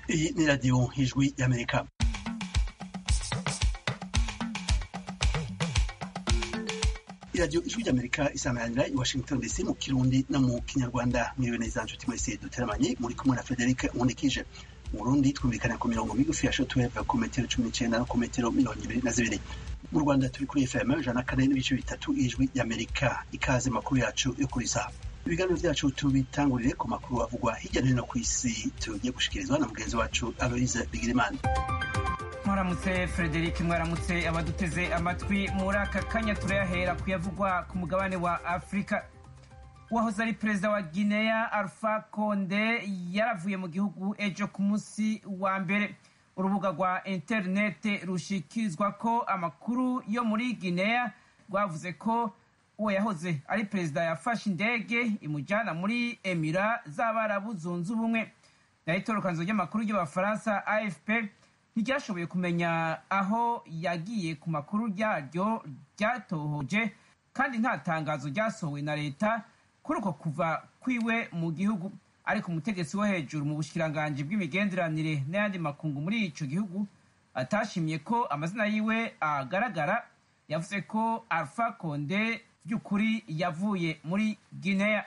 Iyi ni radiyo ijwi y'amerika iradiyo ijwi ry'amerika isameranira i washington dc mu kirundi no mu kinyarwanda mwiriwe neza nshuti mwese duteramanye muri kumwe na frederic nkundikije mu burundi twumvikana ku mirongo migufi ya shotweve ku metero cumi n'icenda no ku metero mirongo ibiri na zibiri mu rwanda turi kuri fm ijana na kane n'ibice bitatu ijwi y'amerika ikaze makuru yacu yo kuri saha ibiganiro vyacu tubitangurire ku makuru avugwa hirya no hino ku isi tugiye gushikirizwa na mugenzi wacu aloise bigirimana mwaramutse frederic mwaramutse abaduteze amatwi muri aka kanya turayahera kuyavugwa ku mugabane wa afurika uwahoze ari perezida wa guinea alpha conde yaravuye mu gihugu ejo ku munsi wa mbere urubuga rwa interinete rushikirizwa ko amakuru yo muri guinea rwavuze ko uwo yahoze ari perezida yafashe indege imujyana muri emira z'abarabu zunze ubumwe naho itorokanzo ry'amakuru ry'abafaransa afp ntiryashoboye kumenya aho yagiye ku makuru yaryo ryatohoje kandi nta tangazo ryasohowe na leta kuri uko kuva kwiwe mu gihugu ariko umutegetsi wo hejuru mu bushikiranganji bw'imigenderanire n'ayandi makungu muri ico gihugu atashimye ko amazina yiwe agaragara yavuze ko alpha conde by'ukuri yavuye muri guinea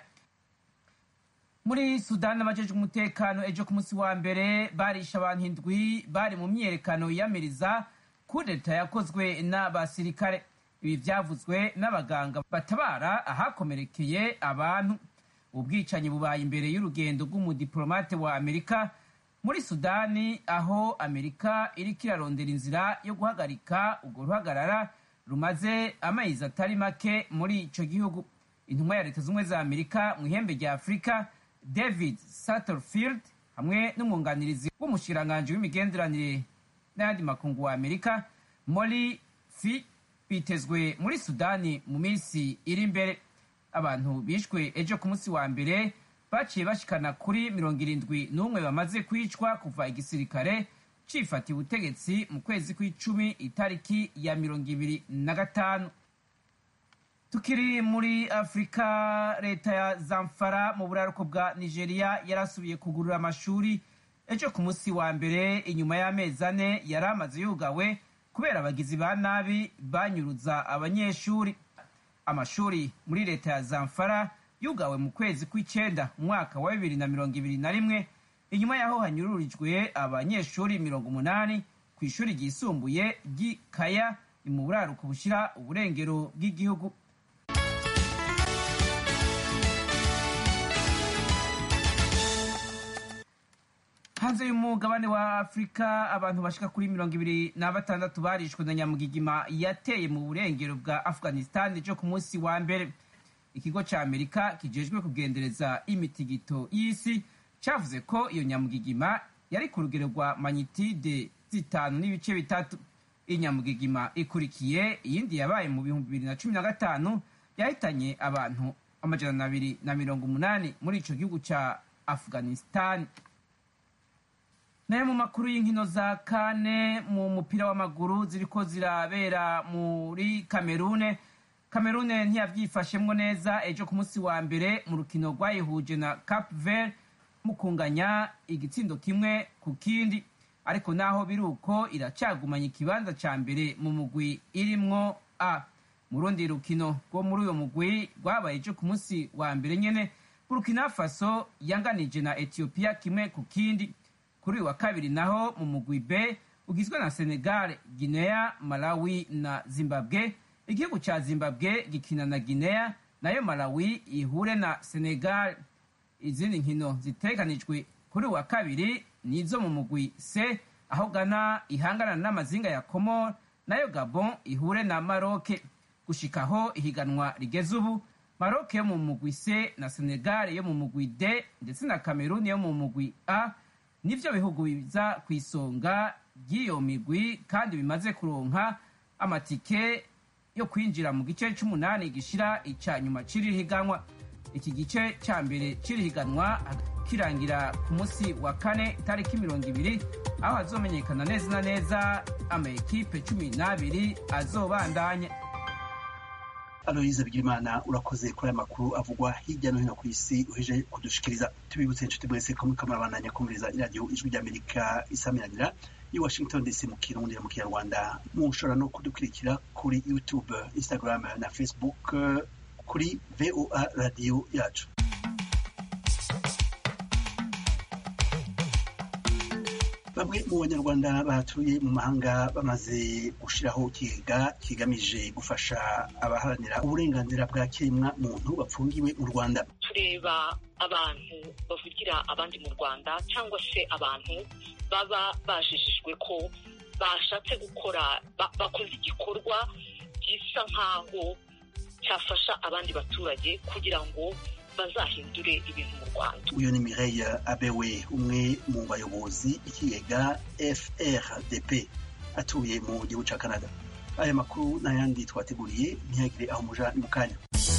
muri sudani abajejwe umutekano ejo ku munsi wa mbere barisha abantu indwi bari mu myiyerekano yiyamiriza kudeta yakozwe n'abasirikare ibi vyavuzwe n'abaganga batabara ahakomerekeye abantu ubwicanyi bubaye imbere y'urugendo rw'umudiplomate wa amerika muri sudani aho amerika iriko irarondera inzira yo guhagarika urwo ruhagarara rumaze amezi atari make muri ico gihugu intumwa ya leta z'ubumwe za amerika mu ihembe rya afurika david satterfield hamwe n'umwunganirizi w'umushikiranganji w'imigenderanire n'ayandi makungu wa amerika mori fi bitezwe muri sudani mu minsi iri imbere abantu bishwe ejo ku munsi wa mbere baciye bashikana kuri mirongo irindwi n'umwe bamaze kwicwa kuva igisirikare cifatiye ubutegetsi mu kwezi kw'icumi itariki ya mirongo ibiri na gatanu tukiri muri afurika leta ya zamfara mu buraruko bwa nigeria yarasubiye kugurura amashuri ejo ku munsi wa mbere inyuma y'amezi ane yari amaze yugawe kubera abagizi ba nabi banyuruza abanyeshuri amashuri muri leta ya zamfara yugawe mu kwezi kw'icenda umwaka wa bibiri na mirongo ibiri na rimwe inyuma y'aho hanyururijwe abanyeshuri mirongo umunani ku ishuri ryisumbuye ry'ikaya ni mu buraruko bushira uburengero bw'igihugu hanze y'umugabane wa afurika abantu bashika kuri mirongo ibiri na batandatu barishwe na nyamugigima yateye mu burengero bwa afghanistan ejo ku munsi wa mbere ikigo ca amerika kijejwe kugendereza imitigito y'isi cavuze ko iyo nyamugigima yari ku rugero rwa manyitide zitanu n'ibice bitatu inyamugigima ikurikiye iyindi yabaye mu bihumbi bibiri na cumi na gatanu yahitanye abantu amajana abiri na mirongo umunani muri ico gihugu ca afghanistan nayo mu makuru y'inkino za kane mu mupira w'amaguru ziriko zirabera muri kamerune kamerune ntiyavyifashemwo neza ejo ku munsi wa mbere mu rukino rwayihuje na cap vert mu kunganya igitsindo kimwe ku kindi ariko naho biri uko iracagumanya ikibanza ca mbere mu mugwi irimwo a mu rundi rukino rwo muri uyo mugwi rwabaye ejo ku munsi wa mbere nyene burkina faso yanganije na ethiopia kimwe ku kindi kuri uyu wa kabiri naho mu mugwi b ugizwe na senegal guinea malawi na zimbabwe igihugu ca zimbabwe gikina na guinea nayo malawi ihure na senegal izindi nkino ziteganijwe kuri uyu wa kabiri nizo mu mugwi c aho gana ihangana n'amazinga ya komor nayo gabon ihure na maroke gushikaho ihiganwa rigeze ubu maroke yo mu mugwi c na senegal yo mu mugwi d ndetse na cameroon yo mu mugwi a nivyo bihugu biza ku isonga ry'iyo migwi kandi bimaze kuronka amatike yo kwinjira mu gice c'umunani gishira ica nyuma c'iri higanwa iki gice ca mbere c'iri higanwa kirangira ku munsi wa kane itariki mirongo ibiri aho hazomenyekana neza na neza ama ekipe cumi n'abiri azobandanya aloyize bigirimana urakoze kuri aya makuru avugwa hirya no hino ku isi uheje kudushikiriza tubibutse inshuti mwese ko muriko murabandanya kumviriza iradiyo ijwi ry'amerika isamiranira i washington dc mu kirundi mu kinyarwanda mushobora no kudukurikira kuri youtube instagram na facebook kuri voa radiyo yacu bamwe mu banyarwanda batuye mu mahanga bamaze gushyiraho ikigega kigamije gufasha abaharanira uburenganzira bwa kiremwa muntu bapfungiwe mu rwanda tureba abantu bavugira abandi mu rwanda cyangwa se abantu baba bajijijwe ko bashatse gukora bakoze igikorwa gisa nk'aho cyafasha abandi baturage kugira ngo bazahindure ibintu mu rwanda uyu ni mireille abewe umwe mu bayobozi b'ikigega frdp atuye mu gihugu cya canada aya makuru n'ayandi twateguriye ntihagire aho muja ni mu kanya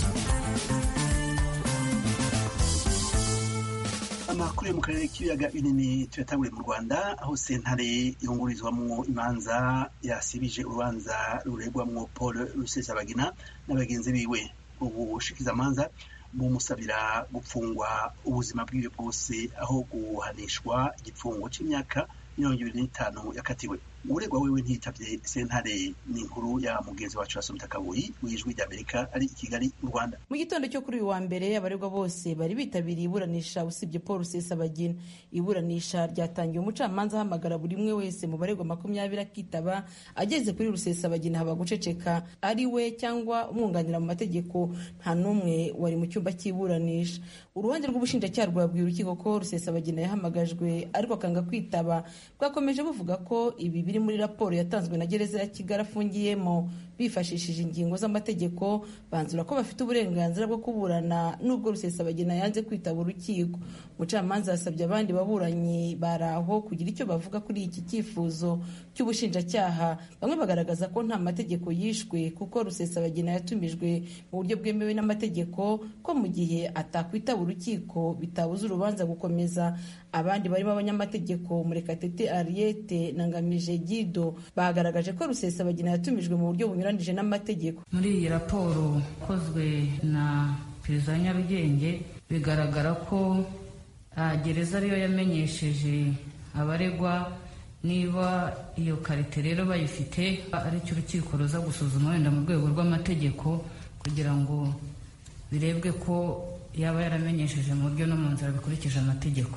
amakuru yo mu karere k'ibiyaga binini tuyatanguriye mu rwanda aho sentare yungurizwamwo imanza yasibije urubanza ruregwamwo paul rusesabagina na bagenzi biwe ubu bushikizamanza bumusabira gupfungwa ubuzima bwiwe bwose aho guhanishwa igifungo c'imyaka mirongo ibiri n'itanu yakatiwe uregwa wewe ntiyitavye sentare ni inkuru ya mugenzi wacu wasomita kabuyi w'ijwi ry'amerika ari i kigali mu rwanda mu gitondo cyo kuri uyu wa mbere abaregwa bose bari bitabiriye iburanisha usibye paul rusesabagina iburanisha ryatangiye umucamanza ahamagara buri umwe wese mu baregwa makumyabiri akitaba ageze kuri rusesabagina haba guceceka ari we cyangwa umwunganira mu mategeko nta n'umwe wari mu cyumba cy'iburanisha uruhande rw'ubushinjacyaha rwabwiye urukiko ko rusesabagina yahamagajwe ariko akanga kwitaba bwakomeje buvuga ko ibi biri muri raporo yatanzwe na gereza ya kigali afungiyemo bifashishije ingingo z'amategeko banzura ko bafite uburenganzira bwo kuburana n'ubwo rusesabagina yanze kwitaba urukiko umucamanza yasabye abandi baburanyi bari aho kugira icyo bavuga kuri iki cyifuzo cy'ubushinjacyaha bamwe bagaragaza ko nta mategeko yishwe kuko rusesabagina yatumijwe mu buryo bwemewe n'amategeko ko mu gihe atakwitaba urukiko bitabuza urubanza gukomeza abandi barimo abanyamategeko murekatete ariete na ngamije gido bagaragaje ko rusesabagina yatumijwe mu buryo bunyuranije n'amategeko muri iyi raporo ikozwe na perezida wa nyarugenge bigaragara ko gereza ariyo yamenyesheje abaregwa niba iyo karite rero bayifite aricyo urukiko ruza gusuzuma wenda mu rwego rw'amategeko kugira ngo birebwe ko yaba yaramenyesheje mu buryo no mu nzira bikurikije amategeko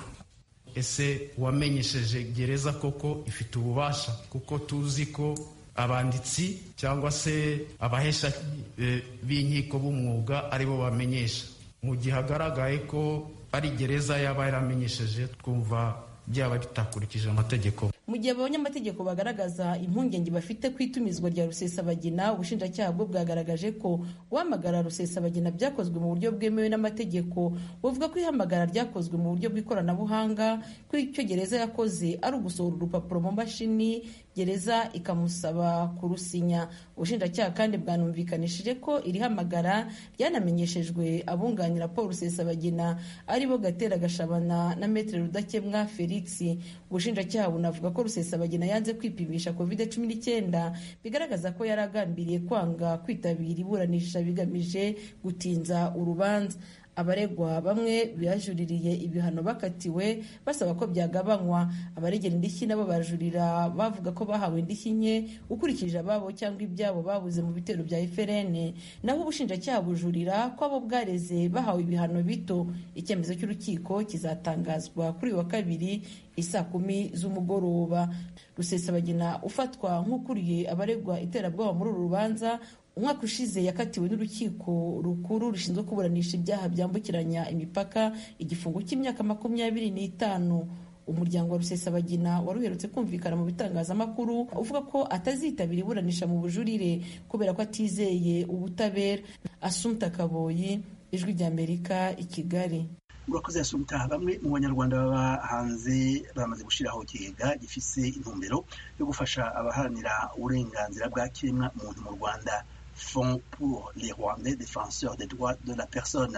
ese uwamenyesheje gereza koko ifite ububasha kuko tuzi ko abanditsi cyangwa se abahesha b'inkiko b'umwuga aribo bamenyesha mu gihe hagaragaye ko ari gereza yaba yaramenyesheje twumva byaba bitakurikije amategeko mu gihe abanyamategeko bagaragaza impungenge bafite ku itumizwa rya rusesabagina ubushinjacyaha bwo bwagaragaje ko guhamagara rusesabagina byakozwe mu buryo bwemewe n'amategeko buvuga ko ihamagara ryakozwe mu buryo bw'ikoranabuhanga ko icyo gereza yakoze ari ugusohora urupapuro mu mashini gereza ikamusaba kurusinya ubushinjacyaha kandi bwanumvikanishije ko iri hamagara ryanamenyeshejwe abunganira paul rusesabagina aribo gatera gashabana na metere rudakemwa felix ubushinjacyaha bunavuga ko rusesabagina yanze kwipimisha covid cumi n'icyenda bigaragaza ko yari agambiriye kwanga kwitabira iburanisha bigamije gutinza urubanza abaregwa bamwe bajuririye ibihano bakatiwe basaba ko byagabanywa abaregera indishyi nabo barajurira bavuga ko bahawe indishyi nke ukurikije ababo cyangwa ibyabo babuze mu bitero bya FRN naho ubushinjacyaha bujurira ko abo bwareze bahawe ibihano bito icyemezo cy'urukiko kizatangazwa kuri uyu wa kabiri isaa kumi z'umugoroba rusesabagina ufatwa nk'ukuriye abaregwa iterabwoba muri uru rubanza umwaka ushize yakatiwe n'urukiko rukuru rushinzwe kuburanisha ibyaha byambukiranya imipaka igifungo cy'imyaka makumyabiri n'itanu umuryango wa rusesabagina wari uherutse kumvikana mu bitangazamakuru uvuga ko atazitabira iburanisha mu bujurire kubera ko atizeye ubutabera asumta kaboyi ijwi ry'amerika i kigali murakoze yasumta bamwe mu banyarwanda baba hanze bamaze gushyiraho ikigega gifise intumbero yo gufasha abaharanira uburenganzira bwa kiremwa muntu mu rwanda fond pour les rwandais défenseurs des droits de la personne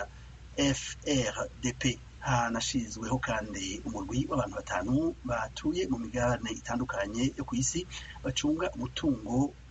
frdp hanashyizweho kandi umurwi w'abantu batanu batuye mu migabane itandukanye yo ku isi bacunga umutungo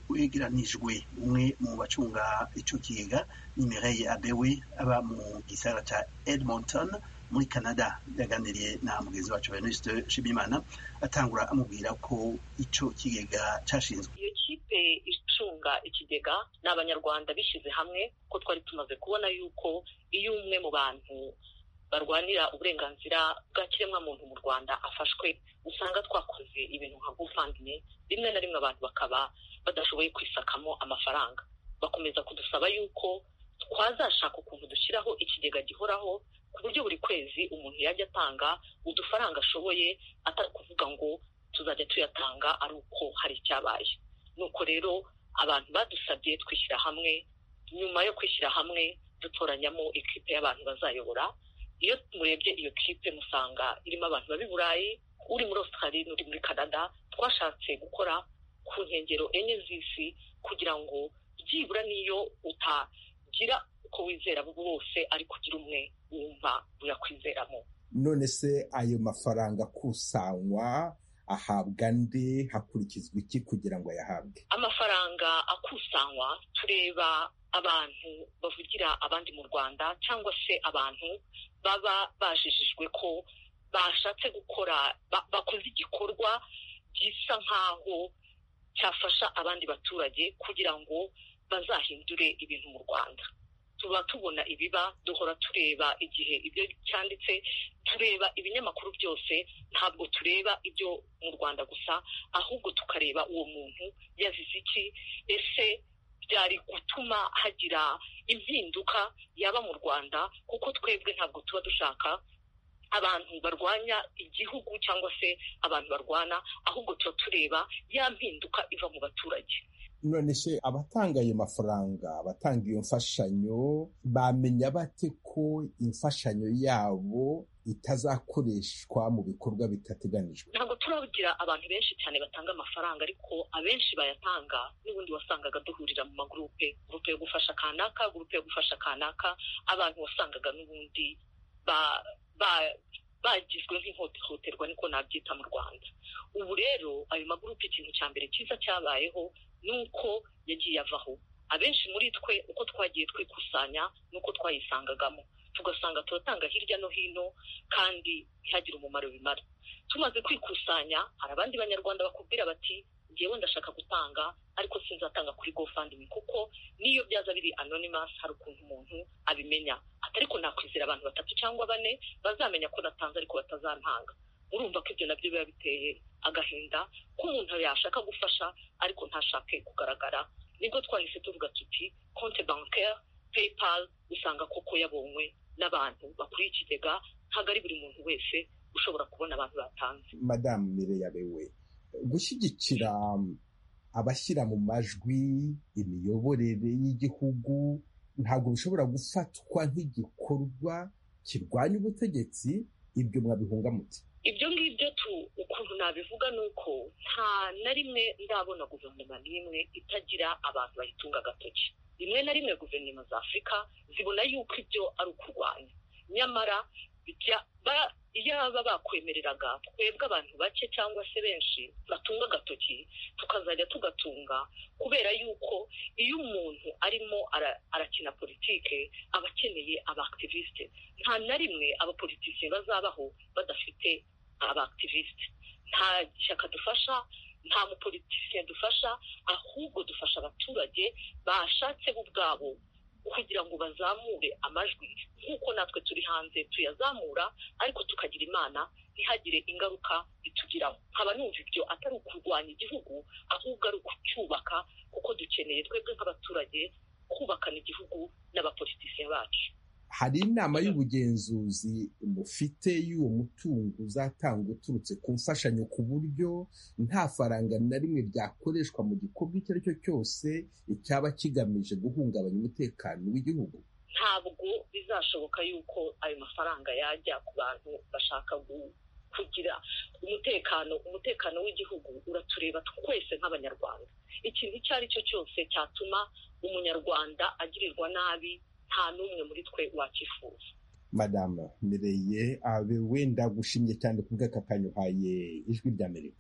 wegeranijwe umwe mu bacunga ico kigega ni Mireille Abewe aba mu gisagara ca Edmonton muri Canada yaganiriye na mugenzi wacu Venuste Shibimana atangura amubwira ko ico kigega cashinzwe iyo kipe icunga ikigega ni abanyarwanda bishyize hamwe ko twari tumaze kubona yuko iyo umwe mu bantu barwanira uburenganzira bwa kiremwamuntu mu rwanda afashwe usanga twakoze ibintu nka gufandimwe rimwe na rimwe abantu bakaba badashoboye kwisakamo amafaranga bakomeza kudusaba yuko twazashaka ukuntu dushyiraho ikigega gihoraho ku buryo buri kwezi umuntu yajya atanga udufaranga ashoboye atari kuvuga ngo tuzajya tuyatanga ari uko hari icyabaye nuko rero abantu badusabye twishyira hamwe nyuma yo kwishyira hamwe dutoranyamo ikipe y'abantu bazayobora iyo murebye iyo kipe musanga irimo abantu baba i burayi uri muri australia n'uri muri canada twashatse gukora ku nkengero enye z'isi kugira ngo byibura n'iyo utagira uko wizera bose ariko ugira umwe wumva uyakwizeramo none se ayo mafaranga akusanywa ahabwa nde hakurikizwa iki kugira ngo ayahabwe amafaranga akusanywa tureba abantu bavugira abandi mu rwanda cyangwa se abantu baba bajijijwe ko bashatse gukora bakoze igikorwa gisa nk'aho cyafasha abandi baturage kugira ngo bazahindure ibintu mu rwanda tuba tubona ibiba duhora tureba igihe ibyo cyanditse tureba ibinyamakuru byose ntabwo tureba ibyo mu rwanda gusa ahubwo tukareba uwo muntu yazize iki ese byari gutuma hagira impinduka yaba mu rwanda kuko twebwe ntabwo tuba dushaka abantu barwanya igihugu cyangwa se abantu barwana ahubwo tuba tureba ya mpinduka iva mu baturage none se abatanga ayo mafaranga abatanga iyo mfashanyo bamenya bate ko imfashanyo yabo itazakoreshwa mu bikorwa bitateganijwe ntabwo turagira abantu benshi cyane batanga amafaranga ariko abenshi bayatanga n'ubundi wasangaga duhurira mu magurupe gurupe yo gufasha kanaka gurupe yo gufasha kanaka abantu wasangaga n'ubundi bagizwe nk'ihohoterwa niko nabyita mu rwanda ubu rero ayo magurupe ikintu cya mbere cyiza cyabayeho ni uko yagiye avaho abenshi muri twe uko twagiye twikusanya n'uko twayisangagamo tugasanga turatanga hirya no hino kandi ntihagire umumaro bimara tumaze kwikusanya hari abandi banyarwanda bakubwira bati ngewe ndashaka gutanga ariko sinzatanga kuri gofandimi kuko n'iyo byaza biri anonymous hari ukuntu umuntu abimenya ariko nakwizera abantu batatu cyangwa bane bazamenya ko natanze ariko batazantanga urumva ko ibyo nabyo biba biteye agahinda ko umuntu yashaka gufasha ariko ntashake kugaragara nibwo twahise tuvuga tuti konte bancaire paypal usanga koko yabonywe n'abantu bakuriye ikigega ntabwo ari buri muntu wese ushobora kubona abantu batanze madamu mireyabewe gushyigikira abashyira mu majwi imiyoborere y'igihugu ntabwo bishobora gufatwa nk'igikorwa kirwanya ubutegetsi ibyo mwabihunga muti ibyo ngibyo tu ukuntu nabivuga ni uko nta na rimwe ndabona guverinoma n'imwe itagira abantu bayitunga agatoki rimwe na rimwe guverinoma za afurika zibona yuko ibyo ari ukurwanya nyamara yaba bakwemereraga twebwe abantu bake cyangwa se benshi batunga agatoki tukazajya tugatunga kubera yuko iyo umuntu arimo arakina politike aba akeneye abakitiviste nta na rimwe abapolitisiye bazabaho badafite abakitiviste nta shyaka dufasha nta mupolitisiye dufasha ahubwo dufasha abaturage bashatse bo ubwabo kugira ngo bazamure amajwi nk'uko natwe turi hanze tuyazamura ariko tukagira imana ntihagire ingaruka bitugiraho nkaba numva ibyo atari ukurwanya igihugu ahubwo ari ukucyubaka kuko dukeneye twebwe nk'abaturage kubakana igihugu n'abapolitisiye bacu hari inama y'ubugenzuzi mufite y'uwo mutungo uzatanga uturutse ku mfashanyo ku buryo nta faranga na rimwe byakoreshwa mu gikorwa icyo ari cyo cyose cyaba kigamije guhungabanya umutekano w'igihugu ntabwo bizashoboka yuko ayo mafaranga yajya ku bantu bashaka kugira umutekano umutekano w'igihugu uratureba twese nk'abanyarwanda ikintu icyo ari cyo cyose cyatuma umunyarwanda agirirwa nabi nta n'umwe muri twe wakifuza madamu mireye abe wenda gushimye cyane ku bw'aka kanyuhaye ijwi ry'amerika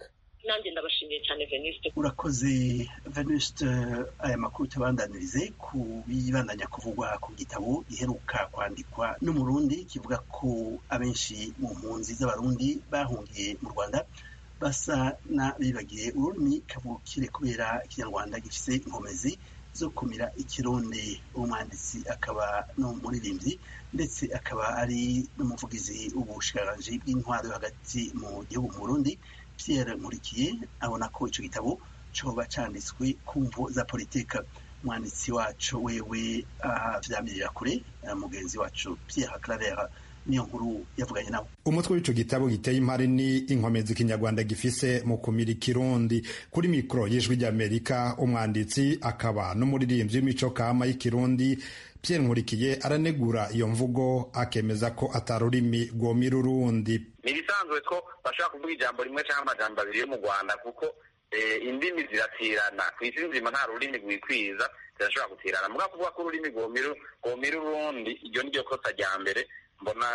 nanjye ndabashimiye cyane venuste urakoze venuste aya makuru tubandanirize ku bibandanya kuvugwa ku gitabo giheruka kwandikwa n'umurundi kivuga ko abenshi mu mpunzi z'abarundi bahungiye mu rwanda basa n'abibagiye ururimi kavukire kubera ikinyarwanda gifise inkomezi zo kumira ikirundi umwanditsi akaba n'umuririmbyi ndetse akaba ari n'umuvugizi w'ubushikiranganji bw'intwaro hagati mu gihugu mu burundi pierre nkurikiye abona ko ico gitabo coba canditswe ku mvo za politika umwanditsi wacu wewe avyamirira kure mugenzi wacu pierre claver niyo nkuru yavuganye nawe umutwe w'ico gitabo giteye impari ni inkomezi ikinyarwanda gifise mu kumira ikirundi kuri mikoro y'ijwi ry'amerika umwanditsi akaba n'umuririmbyi w'imico kama y'ikirundi pierre nkurikiye aranegura iyo mvugo akemeza ko atarurimi rwomira urundi ni ibisanzwe ko bashobora kuvuga ijambo rimwe cyangwa amajambo abiri yo mu rwanda kuko indimi ziratirana ku isi nzima nta rurimi rwikwiza zirashobora gutirana mugabo kuvuga ko ururimi rwomira urundi iryo ni ryo kosa rya mbere mbona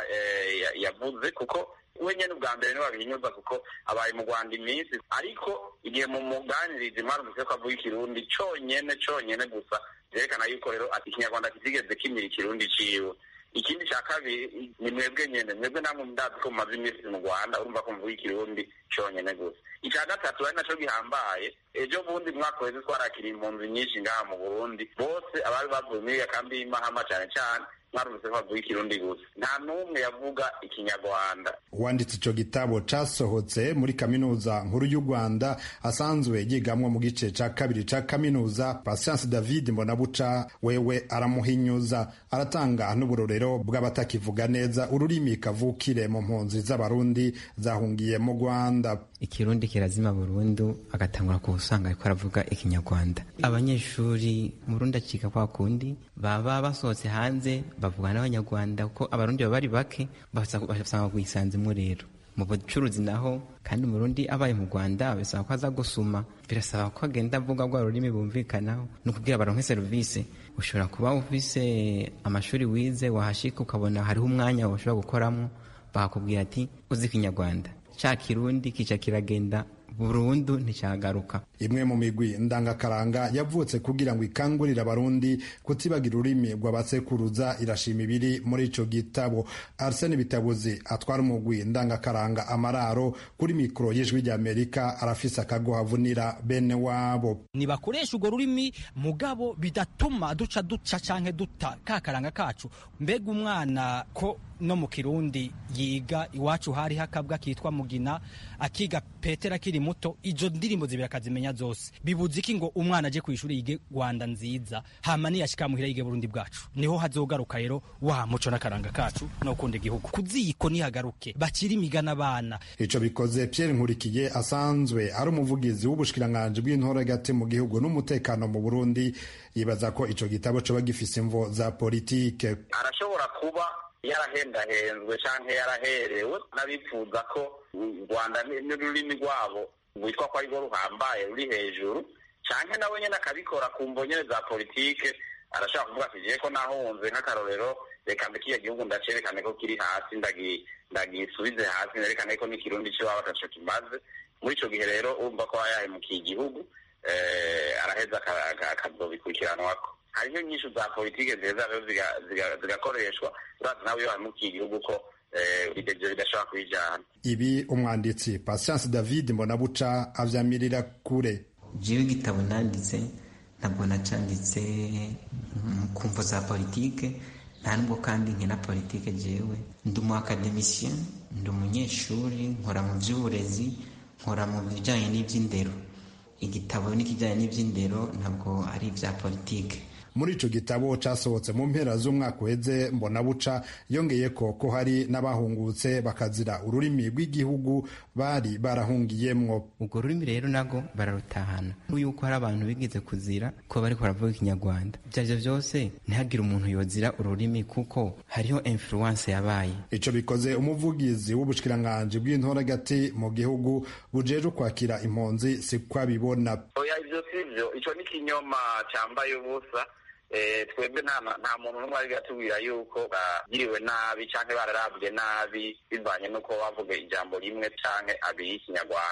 yavuze kuko we nyine ubwa mbere niwe wabihinyuza kuko abaye mu rwanda iminsi ariko igihe mu muganirizi mwarumvise ko avuga ikirundi cyonyine cyonyine gusa byerekana yuko rero ati ikinyarwanda kitigeze kimira ikirundi ciwe ikindi cya kabiri ni mwebwe nyine mwebwe namwe ndazi ko mumaze iminsi mu rwanda urumva ko mvuga ikirundi cyonyine gusa icya gatatu ari nacyo gihambaye ejo bundi mwaka weze twarakiriye impunzi nyinshi ngaha mu burundi bose abari bavuye muri iyo kambi y'imahama cyane cyane mwarumvise ko bavuga ikirundi gusa nta n'umwe yavuga ikinyarwanda uwanditse ico gitabo casohotse muri kaminuza nkuru y'u rwanda asanzwe yigamwo mu gice ca kabiri ca kaminuza patience david mbonabuca wewe aramuhinyuza aratanga n'uburorero bw'abatakivuga neza ururimi kavukire mu mpunzi z'abarundi zahungiye mu rwanda ikirundi kirazima burundu agatangura ku usanga ariko aravuga ikinyarwanda abanyeshuri murundi acika kwa kundi baba basohotse hanze bavuga n'abanyarwanda kuko abarundi baba ari bake basanga kuyisanzemo rero mu bucuruzi naho kandi umurundi abaye mu rwanda bisaba ko aza gusuma birasaba ko agenda avuga rwa rurimi bumvikanaho ni ukubwira baronke serivisi ushobora kuba ufise amashuri wize wahashika ukabona hariho umwanya ushobora gukoramo bakakubwira ati uzi ikinyarwanda ca kirundi kica kiragenda burundu nticyagaruka imwe mu migwi ndangakaranga yavutse kugira ngo ikangurire abarundi kutibagira ururimi rw'abasekuruza irashima ibiri muri ico gitabo arsene bitabuzi atwara umugwi ndangakaranga amararo kuri mikoro y'ijwi ry'amerika arafise akagohavunira bene wabo nibakoresha urwo rurimi mugabo bidatuma duca duca canke duta kakaranga kacu mbega umwana ko no mu kirundi yiga iwacu hari hakabwa kitwa mugina akiga petera akiri muto izo ndirimbo zibiri akazimenya zose bibuze iki ngo umwana aje ku ishuri yige rwanda nziza hama niyashika muhira yige burundi bwacu niho hazogaruka rero wa muco n'akaranga kacu no kunda igihugu kuziko nihagaruke bakiri imigana abana ico bikoze Pierre Nkurikiye asanzwe ari umuvugizi w'ubushikiranganje bw'intore gati mu gihugu n'umutekano mu Burundi yibaza ko ico gitabo coba gifise imvo za politike arashobora kuba yarahendahenzwe canke yaraherewe n'abifuza ko u rwanda n'ururimi rwabo rwitwa ko arirwo ruhambaye ruri hejuru canke nawe nyene akabikora ku mvo nyene za politike arashobora kuvuga ati jewe ko nahunze nk'akarorero reka mbe kiya gihugu ndacerekane ko kiri hasi ndagisubize hasi nerekane ko n'ikirundi c'iwabo ataco kimaze muri ico gihe rero urumva ko yahemukiye igihugu araheza akazobikurikiranwako hariho inyishu za politike nziza rero zigakoreshwa urazi nawe iyo hamukiye igihugu ko ibyo bidashobora kubijyana ibi umwanditsi patience david mbonabuca avyamirira kure jewe igitabo nanditse ntabwo nacanditse ku mvo za politike nta nubwo kandi nkina politike jewe ndi umu akademisien ndi umunyeshuri nkora mu by'uburezi nkora mu bijyanye n'iby'indero igitabo n'ikijyanye n'iby'indero ntabwo ari ibya politike muri ico gitabo casohotse mu mpera z'umwaka uheze mbona buca yongeye ko ko hari n'abahungutse bakazira ururimi rw'igihugu bari barahungiyemwo urwo rurimi rero nago bararutahana yuko hari abantu bigeze kuzira ko bariko baravuga ikinyarwanda ivyo arivyo vyose ntihagire umuntu yozira ururimi kuko hariho influence yabaye ico bikoze umuvugizi w'ubushikiranganje bw'intore gati mu gihugu bujeje kwakira impunzi siko abibona oya ivyo sivyo ico ni kinyoma cambaye ubusa twebwe nta muntu n'umwe ari atubwira yuko bagiriwe nabi cyangwa bararabwe nabi bivanye n'uko bavuga ijambo rimwe cyangwa abiri y'ikinyarwanda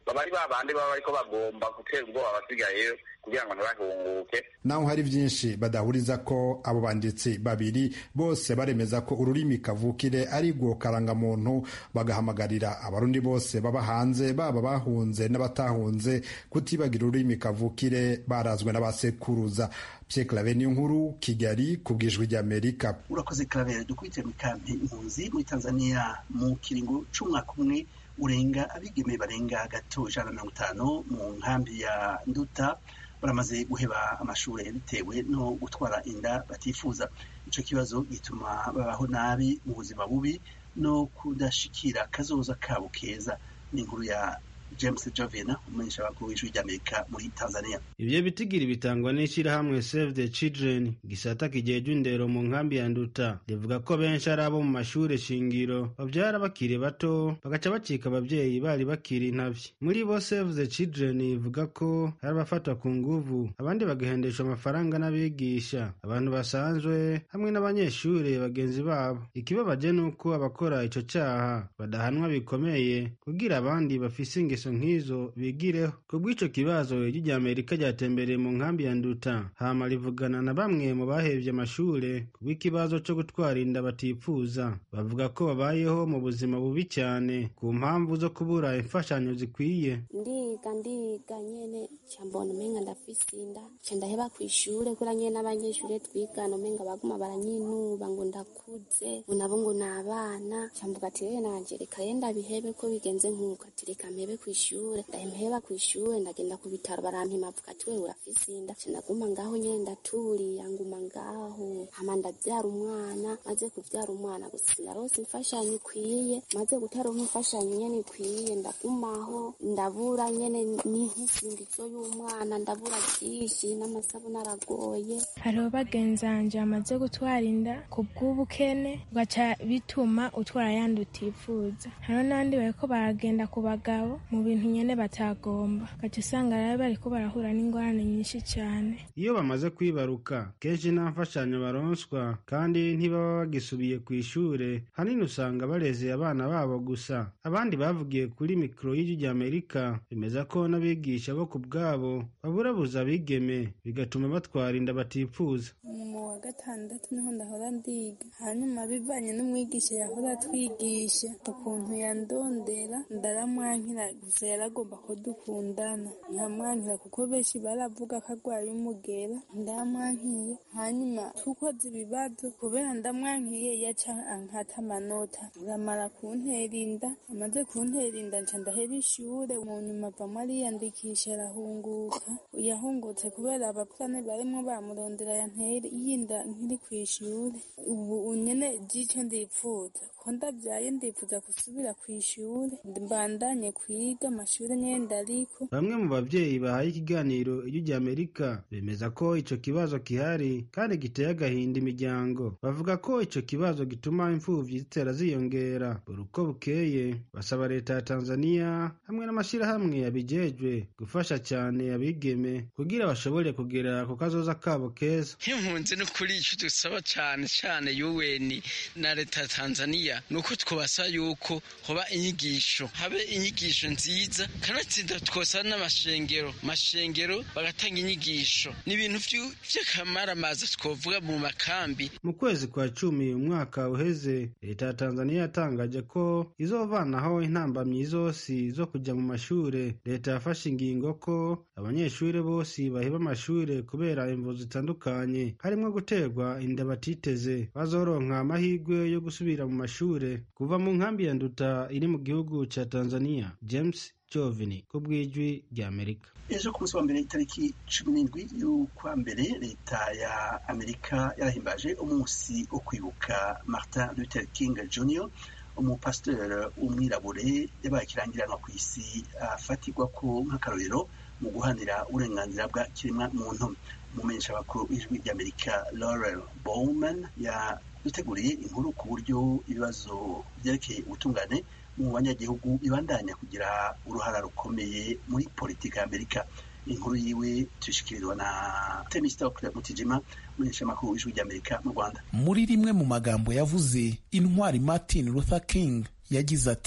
baba ari ba bandi baba bariko bagomba gutera ubwoba abasigayeyo kugira ngo ntibahunguke naho hari byinshi badahuriza ko abo banditsi babiri bose baremeza ko ururimi kavukire ari rwo karangamuntu bagahamagarira abarundi bose baba hanze baba bahunze n'abatahunze kutibagira ururimi kavukire barazwe n'abasekuruza Pierre Claver niyo nkuru Kigali ku bwijwi ry'Amerika urakoze Claver dukubitire mu kampi impunzi muri Tanzania mu kiringo c'umwaka umwe urenga abigeme barenga gato ijana na mirongo itanu mu nkambi ya Nduta baramaze guheba amashuri bitewe no gutwara inda batifuza ico kibazo gituma babaho nabi mu buzima bubi no kudashikira kazoza kabo keza ni inkuru ya James Jovena umumenyesha bakuru w'ijwi ry'Amerika muri Tanzania ivyo bitigiri bitangwa n'ishirahamwe Save the Children gisata kijejwe indero mu nkambi ya Nduta rivuga ko benshi ari abo mu mashure shingiro bavyara bakiri bato bagaca bacika abavyeyi bari bakiri intavyi muri bo Save the Children ivuga ko hari abafatwa ku nguvu abandi bagahendeshwa amafaranga n'abigisha abantu basanzwe hamwe n'abanyeshure bagenzi babo ikibabaje nuko abakora ico caha badahanwa bikomeye kugira abandi bafise ingeso nk'izo bigireho kubw'ico kibazo ijwi rya amerika ryatembereye mu nkambi ya nduta hama rivugana na bamwe mu bahevye amashure kubw'ikibazo co gutwara inda batipfuza bavuga ko babayeho mu buzima bubi cyane ku mpamvu zo kubura imfashanyo zikwiye ndiga ndiga nyene cambona umenga ndafise inda ca ndaheba kw'ishure kura nyene n'abanyeshure twigana umenga baguma baranyinuba ngo ndakuze ngo nabo ngo ni abana camvuga ati rero nanje reka ye ndabihebe ko bigenze nk'uko ati reka mpebe kw'ishure ndaheba kw'ishure ndagenda ku bitaro barampima avuga ati wewe urafise inda ca ndaguma ngaho nyene ndaturiya nguma ngaho hama ndavyara umwana maze kuvyara umwana gusa sinarose imfashanyo ikwiye maze gutaronka imfashanyo nyene ikwiye ndagumaho ndabura nyene n'inkisingizo y'umwana ndabura vyinshi n'amasabuni aragoye hariho bagenzanje bamaze gutwara inda ku bw'ubukene ugaca bituma utwara yandi utifuza hariho n'abandi bariko baragenda ku bagabo mu bintu nyene batagomba ugaca usanga rero bariko barahura n'ingorane nyinshi cane iyo bamaze kwibaruka kenshi nta mfashanyo baronswa kandi ntibaba bagisubiye ku ishure hanini usanga bareze abana babo gusa abandi bavugiye kuri mikoro y'ijwi rya amerika bemeza ko n'abigisha bo ku bwabo baburabuza abigeme bigatuma batwara inda batipfuza mu wa gatandatu niho ndahora ndiga hanyuma bivanye n'umwigisha yahora atwigisha ukuntu yandondera ndaramwankira gusa yaragomba ko dukundana nkamwankira kuko benshi baravuga ko arwaye umugera ndamwankiye hanyuma tukoze ibibazo kubera ndamwankiye yaca ankata amanota aramara kuntera inda amaze kuntera inda nca ndahera ishure mu nyuma avamo ariyandikisha arahunguka yahungutse kubera abapfane barimwo bamurondera yantera yinda nkiri kw'ishure ubu unyene jico ndipfuza ko ndavyaye ndifuza gusubira kw'ishure mbandanye kwiga amashure nyene ndariko bamwe mu bavyeyi bahaye ikiganiro ijwi rya amerika bemeza ko ico kibazo gihari kandi giteye agahinda imiryango bavuga ko ico kibazo gituma imfuvyi zitera ziyongera buri uko bukeye basaba leta ya tanzania hamwe n'amashirahamwe yabijejwe gufasha cyane abigeme kugira bashobore kugera ku kazoza kabo keza nk'impunzi n'ukuri ico dusaba cane cane yuweni na leta ya tanzania nuko twabasaba yuko hoba inyigisho habe inyigisho nziza kanatsinda twosaba n'amashengero mashengero bagatanga inyigisho ni ibintu vy'akamaramaza twovuga mu makambi mu kwezi kwa cumi umwaka uheze leta ya tanzania yatangaje ko izovanaho intambamyi zose zo kuja mu mashure leta yafashe ingingo ko abanyeshure bose baheba amashure kubera imvu zitandukanye harimwo guterwa inda batiteze bazoronka amahirwe yo gusubira mu mashure kuva mu nkambi ya nduta iri mu gihugu ca tanzania james jovini ku bw'ijwi rya amerika ejo ku munsi wa mbere itariki cumi n'indwi y'ukwa mbere leta ya amerika yarahimbaje umunsi wo kwibuka martin luther king jr umupasitori w'umwirabure yabaye ikirangiranwa ku isi afatirwa ko nk'akarorero mu guhanira uburenganzira bwa kiremwa muntu umumenyesha bakuru w'ijwi ry'amerika laurel bowman yaduteguriye inkuru ku buryo ibibazo byerekeye ubutungane mu banyagihugu bibandanya kugira uruhara rukomeye muri politiki ya amerika inkuru yiwe tuyishikirizwa na temistokle mutijima umumenyesha makuru w'ijwi ry'amerika mu rwanda muri rimwe mu magambo yavuze intwari martin luther king yagize ati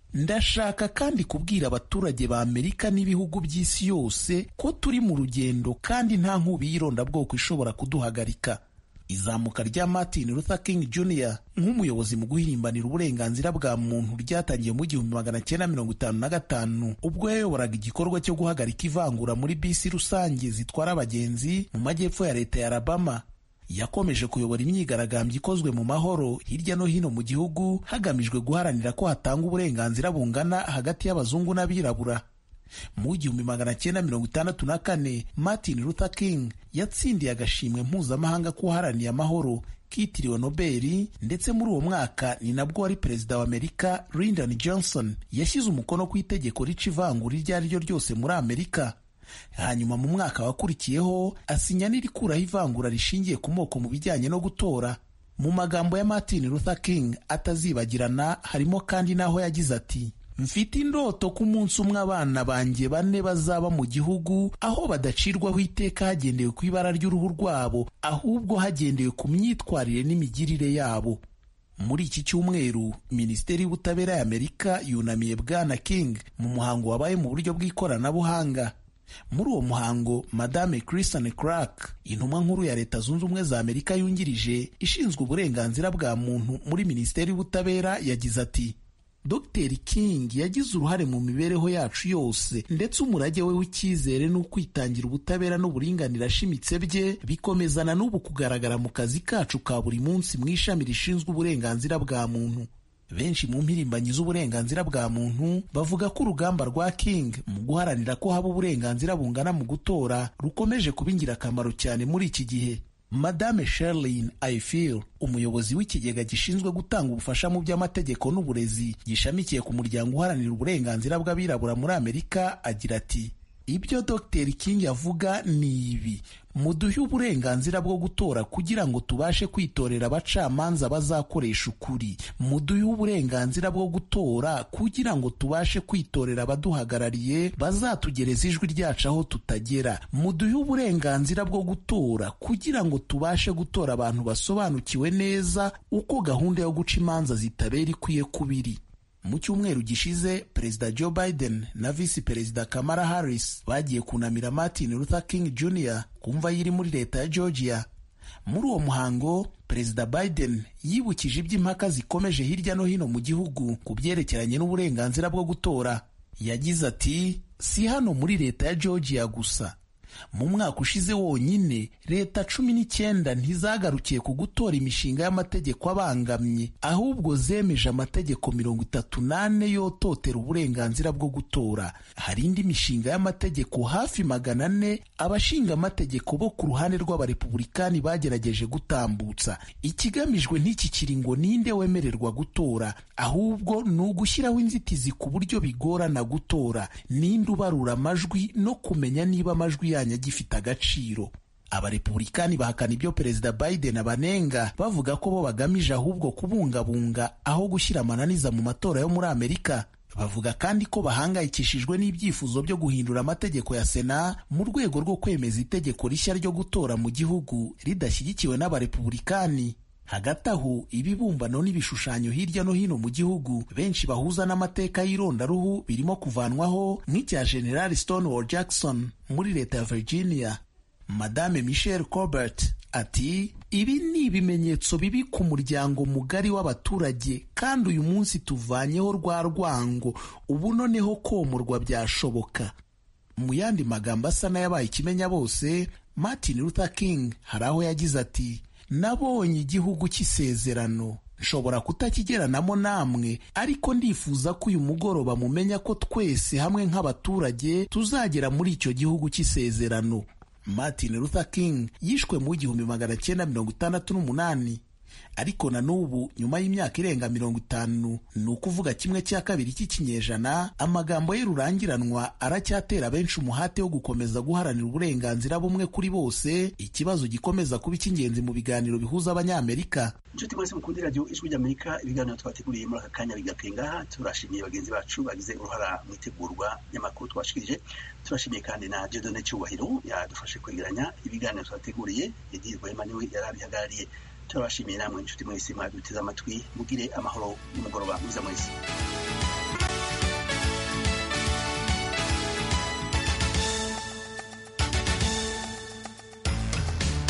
ndashaka kandi kubwira abaturage ba amerika n'ibihugu by'isi yose ko turi mu rugendo kandi nta nkubi y'irondabwoko ishobora kuduhagarika izamuka rya martin luther king jr nk'umuyobozi mu guhirimbanira uburenganzira bwa muntu ryatangiye mu gihumbi magana cyenda mirongo itanu na gatanu ubwo yayoboraga igikorwa cyo guhagarika ivangura muri bisi rusange zitwara abagenzi mu majyepfo ya leta ya alabama yakomeje kuyobora imyigaragambyo ikozwe mu mahoro hirya no hino mu gihugu hagamijwe guharanira ko hatanga uburenganzira bungana hagati y'abazungu n'abirabura mu igihumbi magana cyenda mirongo itandatu na kane martin luther king yatsindiye agashimwe mpuzamahanga k'uwaharaniye amahoro kitiriwe nobeli ndetse muri uwo mwaka ni nabwo wari perezida wa amerika lyndon johnson yashyize umukono ku itegeko rica ivangura iryo ari ryo ryose muri amerika hanyuma mu mwaka wakurikiyeho asinya n'irikuraho ivangura rishingiye ku moko mu bijyanye no gutora mu magambo ya martin luther king atazibagirana harimo kandi n'aho yagize ati mfite indoto ko umunsi umwe abana banjye bane bazaba mu gihugu aho badacirwaho iteka hagendewe ku ibara ry'uruhu rwabo ahubwo hagendewe ku myitwarire n'imigirire yabo muri iki cyumweru minisiteri y'ubutabera ya amerika yunamiye bwana king mu muhango wabaye mu buryo bw'ikoranabuhanga muri uwo muhango madame Kristen Clark intumwa nkuru ya leta zunze ubumwe za amerika yungirije ishinzwe uburenganzira bwa muntu muri minisiteri y'ubutabera yagize ati Dr King yagize uruhare mu mibereho yacu yose ndetse umurage we w'icyizere n'ukwitangira ubutabera n'uburinganire ashimitse bye bikomezana n'ubu kugaragara mu kazi kacu ka buri munsi mu ishami rishinzwe uburenganzira bwa muntu benshi mu mpirimbanyi z'uburenganzira bwa muntu bavuga ko urugamba rwa King mu guharanira ko haba uburenganzira bungana mu gutora rukomeje kuba ingirakamaro cyane muri iki gihe madame Sherlyn Ifill umuyobozi w'ikigega gishinzwe gutanga ubufasha mu by'amategeko n'uburezi gishamikiye ku muryango uharanira uburenganzira bw'abirabura muri amerika agira ati ibyo dr king avuga ni ibi muduhe uburenganzira bwo gutora kugira ngo tubashe kwitorera abacamanza bazakoresha ukuri muduhe uburenganzira bwo gutora kugira ngo tubashe kwitorera abaduhagarariye bazatugereza ijwi ryacu aho tutagera muduhe uburenganzira bwo gutora kugira ngo tubashe gutora abantu basobanukiwe neza uko gahunda yo guca imanza zitabera ikwiye kubiri mu cyumweru gishize perezida joe biden na visi perezida kamala harris bagiye kunamira martin luther king jr ku mva yiri muri leta ya georgia muri uwo muhango perezida biden yibukije iby'impaka zikomeje hirya no hino mu gihugu ku byerekeranye n'uburenganzira bwo gutora yagize ati si hano muri leta ya georgia gusa mu mwaka ushize wonyine leta cumi n'icyenda ntizagarukiye ku gutora imishinga y'amategeko abangamye ahubwo zemeje amategeko mirongo itatu n'ane yototera uburenganzira bwo gutora hari indi mishinga y'amategeko hafi magana ane abashinga amategeko bo ku ruhande rw'abarepubulikani bagerageje gutambutsa ikigamijwe ntikikiri ngo ninde wemererwa gutora ahubwo ni ugushyiraho inzitizi ku buryo bigorana gutora ninde ubarura amajwi no kumenya niba amajwi yanyu agifite agaciro abarepubulikani bahakana ibyo perezida biden abanenga bavuga ko bo bagamije ahubwo kubungabunga aho gushyira amananiza mu matora yo muri amerika bavuga kandi ko bahangayikishijwe n'ibyifuzo byo guhindura amategeko ya sena mu rwego rwo kwemeza itegeko rishya ryo gutora mu gihugu ridashyigikiwe n'abarepubulikani hagati aho ibibumbano n'ibishushanyo hirya no hino mu gihugu benshi bahuza n'amateka y'irondaruhu birimo kuvanwaho nk'icya general stonewall jackson muri leta ya virginia madame michelle colbert ati ibi ni ibimenyetso bibi ku muryango mugari w'abaturage kandi uyu munsi tuvanyeho rwa rwango ubu noneho komorwa byashoboka mu yandi magambo asa n'ayabaye ikimenya bose martin luther king hari aho yagize ati nabonye igihugu cy'isezerano nshobora kutakigeranamo namwe ariko ndifuza ko uyu mugoroba mumenya ko twese hamwe nk'abaturage tuzagera muri icyo gihugu cy'isezerano martin luther king yishwe mu igihumbi magana cyenda mirongo itandatu n'umunani ariko na n'ubu nyuma y'imyaka irenga mirongo itanu ni ukuvuga kimwe cya kabiri cy'ikinyejana amagambo ye rurangiranwa aracyatera benshi umuhate wo gukomeza guharanira uburenganzira bumwe kuri bose ikibazo gikomeza kuba icy'ingenzi mu biganiro bihuza abanyamerika inshuti mwese mukunda radiyo ijwi ry'amerika ibiganiro twateguriye muri aka kanya bigakwira ngaha turashimiye bagenzi bacu bagize uruhara mu itegurwa ry'amakuru twashikirije turashimiye kandi na jedone cyubahiro yadufashe kwegeranya ibiganiro twateguriye yagiye niwe yari abihagarariye turabashimiye namwe inshuti mwese mwaduteze amatwi mugire amahoro y'umugoroba mwiza mwese